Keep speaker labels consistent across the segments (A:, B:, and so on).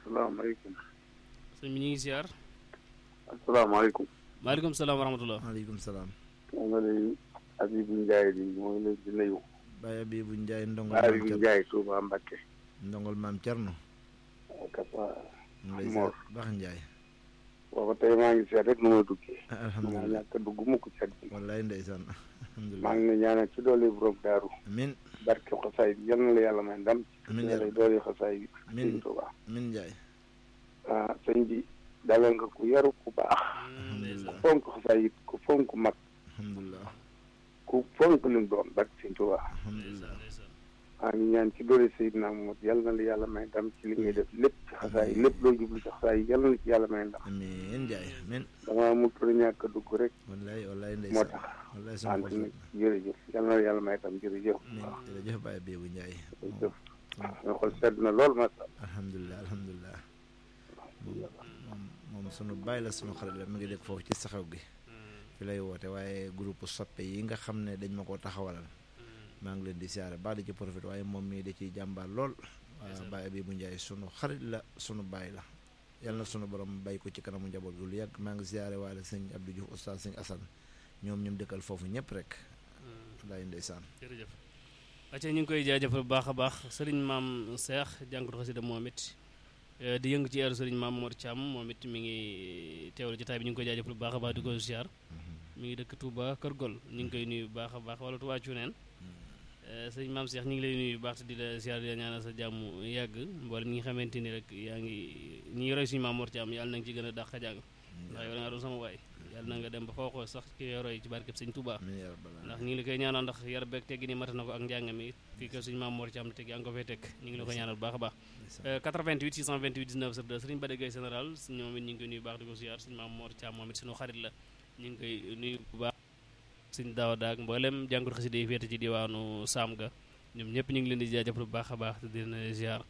A: asalaamaaleykum.
B: sëñ bi ñu ngi ziar.
A: asalaamaaleykum.
B: maaleykum salaam wa rahmatulah.
C: maaleykum salaam.
A: maa ngi lay Habibou Ndiaye di moo ngi lay di nuyu.
C: Baye Abibou Ndiaye ndongol
A: Habibou
C: maam Thierno
A: Ndiaye Touba Mbakke.
C: ndongol maam Thierno.
A: Kapa
C: mu ngi lay
A: Mor.
C: ziar baax Ndiaye.
A: booba tey maa ngi seet rek nu ma duggee. maa
C: alhamdulilah
A: ñàkk a dugg mukk seet bi.
C: wallaay ndeysaan
A: maa
C: alhamdulilah
A: ngi ne ñaanal ci doole borom daaru.
C: min
A: barke xasaay bi yal na la yàlla may ndam.
C: Amiin
A: ci
C: yaa
A: yàlla doole xasaay bi.
C: Amiin.
A: sëñ Touba.
C: min Ndiaye
A: ah sëñ bi dalal nga ku yaru ku baax. ku
C: alhamdulilah
A: fonk xasaay it ku fonk mag.
C: alhamdulilah
A: ku fonk lim doon barke sëñ Touba.
C: alhamdulilah
A: maa ngi ñaan ci doole Seydina Muhammad yal na la yàlla may ndam ci li ngay def lépp ci xasaay lépp loo jublu ci xasaay yal na la ci yàlla may ndam.
C: amiin Ndiaye min
A: damaa mut la ñàkk a dugg rek
C: wallaay wallaay
A: moo
C: ndeysaan
A: tax
C: wallaay sama
A: ant
C: xol
A: nag jërëjëf yal na la yàlla may tam jërëjëf
C: min
A: waaw
C: jërëjëf Baye Abibou Ndiaye
A: jërëjëf nga xool sedd na lool macha allah
C: alhamdulilah alhamdulilah moom moom sunu bàyyi la sunu xarit la mi ngi dëkk foofu ci saxaw gi fi lay woote waaye groupe soppe yi nga xam ne dañ ma ko taxawalal maa ngi leen di siyaare baax di ci profité waaye moom mii da ciy jàmbaar lool waaw Baye Abibou Ndiaye sunu xarit la sunu bàyyi la yal na sunu borom bay ko ci kanamu njaboot gu lu yàgg maa ngi siyaare waale sëñ Abdou Diouf oustaz sëñ Assane ñoom ñoom dëkkal foofu ñëpp rek laay ndeysaan
B: jërëjëf. acca ñu ngi koy jaajëfal bu baax a baax sëriñ maam Cheikh jàngatu xasida moom it eh, di yëngu ci eeru sëriñ maam Mor Thiam moom it mi ngi teewlu jotaay bi ñu ngi koy jaajëfal bu baax a baax di ko ziar mi ngi dëkk Touba Kër Gol ñu ngi koy nuyu bu baax a baax wala Touba Cuneen sëriñ maam Cheikh ñu ngi lay nuyu bu baax te di la ziar di la ñaanal sa jàmm yàgg mboolem ñi nga xamante ni rek yaa ngi ñi ngi roy suñu maam Mor Thiam yàlla na nga ci gën a dàq jàng ndax yow da nga doon sama waay yàlla na nga dem ba foo ko sax ki ngay roy ci barkeb sëñ Touba
C: amiin yaa rabbal
B: ndax ñu ngi la koy ñaanal ndax yar beeg teggi ni mata na ko ak njàng mi fii ko suñu maam Mor Thiam teg yaa ngi ko fay teg ñu ngi la koy ñaanal bu baax a baax
C: aalamiin
B: 88 628 19 02 sëriñ Bada Gueye général ñoom it ñu ngi koy nuyu bu baax di ko ziar suñu maam Mor Thiam moom it suñu xarit la ñu ngi koy nuyu bu baax suñ daaw daag mboolem jàngut xasida yi féete ci diwaanu Saam ga ñoom ñëpp ñu ngi leen di jaajëfal bu baax a baax te di leen ziar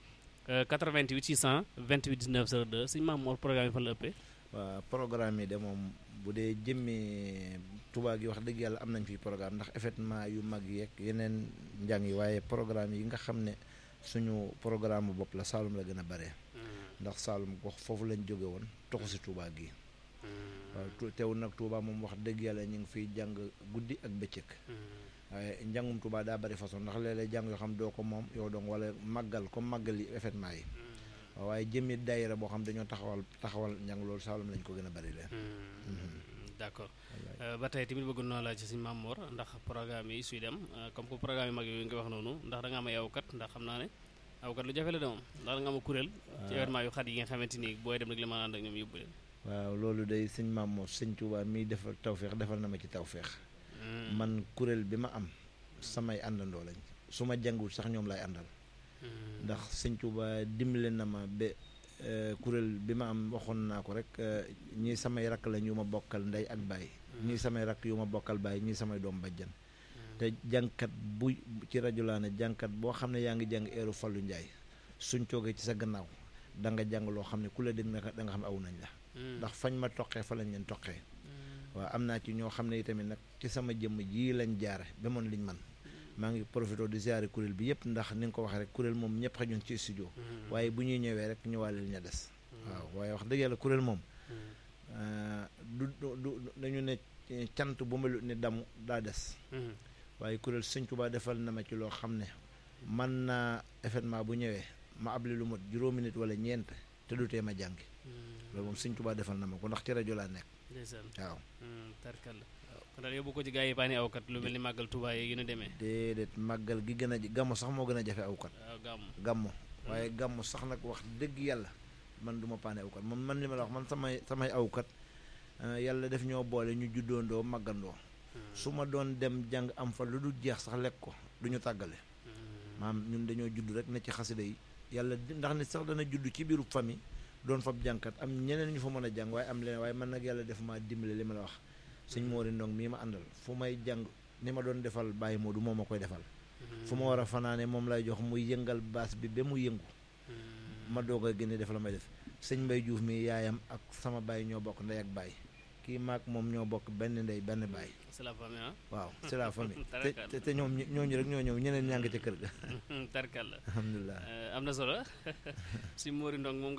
B: 88 628 19 02 suñu maam Mor programme yi fan la ëppee
C: waa programme yi de moom bu dee jëmmi Touba gi wax dëgg yàlla am nañ fi programme ndax événement yu mag yeeg yeneen njàng yi waaye programme yi nga xam ne suñu programme bopp la Saalum la gën a bare ndax Saalum gox foofu lañ jóge woon toxu si Touba gi waaw tu- teewul nag Touba moom wax dëgg yàlla ñu ngi fiy jàng guddi ak bëccëg waaye njàngum Touba daa bari façon ndax léeg-léeg jàng yoo xam doo ko moom yow donc wala màggal comme màggal yi événement yi waaw waaye jëmmi daayira boo xam dañoo taxawal taxawal njàng loolu Saalum lañ ko gën a bari leen
B: d' accord ba tey tamit bëgg naa laaj ci suñu maam Mor ndax programme yi suy dem euh, comme que programme yi mag yooyu nga wax noonu ndax da nga am ay awkat ndax xam naa ne awkat lu jafe la de moom ndax da nga am a kuréel ci événement yu xat yi nga xamante ni booy dem rek la mën a ànd ak ñoom yóbbu leen
C: waaw loolu day sëñ maam moo sëñ Touba mii defal tawféex defal na ma ci tawféex man kuréel bi ma am samay àndandoo lañ su ma jàngul sax ñoom lay àndal ndax sëñ Touba dimbale na ma ba euh, kuréel bi ma am waxoon naa ko rek euh, ñii samay rakk lañ yu ma bokkal ndey ak baay ñii samay rakk yu ma bokkal baay ñii samay doom bajjan te jàngkat bu ci rajo laa ne jàngkat boo xam ne yaa ngi jàng eeru Fallou Ndiaye suñ toogee ci sa gannaaw da nga jàng loo xam ne ku la dégg na da nga xam ne aw nañ la ndax fañ ma toqee fa lañ leen toqee waaw am naa ci ñoo xam ne itamit nag ci sama jëmm jii lañ jaare ba moon liñ man maa ngi profité di ziare kuréel bi yëpp ndax ni nga ko waxee rek kuréel moom ñëpp xajuñ ci studio waaye bu ñuy ñëwee rek ñëwaale li ña des waaw waaye wax dëgg yàlla kuréel moom euh, du du du dañu ne cant bu melut ni damu daa des waaye kuréel Sëñ Tuubaa defal na ma ci loo xam ne man naa événement bu ñëwee ma abli lu mot juróomi nit wala ñeent te du tee ma jàngi loolu moom Sëñ Tuubaa defal na ma ko ndax ci rajo laa nekk
B: ndeysaan
C: waaw
B: tarkal la kon daal yóbbu ko ci gars yi paani awkat lu mel ni màggal Touba yi gën a demee
C: déedéet màggal gi gën a gàmmu sax moo gën a jafe awkat
B: waaw gàmm
C: gàmmu waaye gàmmu sax nag wax dëgg yàlla man du ma paane awkat man man li ma la wax man samay samay awkat euh, yàlla def ñoo boole ñu juddoondoo màggandoo su ma doon dem jàng am fa lu dul jeex sax lekk ko du ñu tàggale maam ñun dañoo judd rek ne ci xasida yi yàlla di- ndax nit sax dana judd ci biiru famille doon fab jànkat am ñeneen ñu fa mën a jàng waaye am leneen waaye man nag yàlla def maa dimbale li ma la wax sëñ Moori Ndong mii ma àndal fu may jàng ni ma doon defal Baye Modou moo ma koy defal fu ma war a fanaane moom lay jox muy yëngal baas bi ba mu yëngu ma doog a génne def la may def sëñ Mbay Juuf mi yaayam ak sama baay ñoo bokk ndey ak baay kii maag moom ñoo bokk benn ndey benn baay
B: c'est la famille ah
C: waaw c'est la famille te
B: Tarakal.
C: te te ñoom ñi- ñooñu rek ñoo ñëw ñeneen ñaa ngi ca kër ga
B: tarkal la
C: alhamdulilah
B: Euh, am na solo si Mori Ndong moom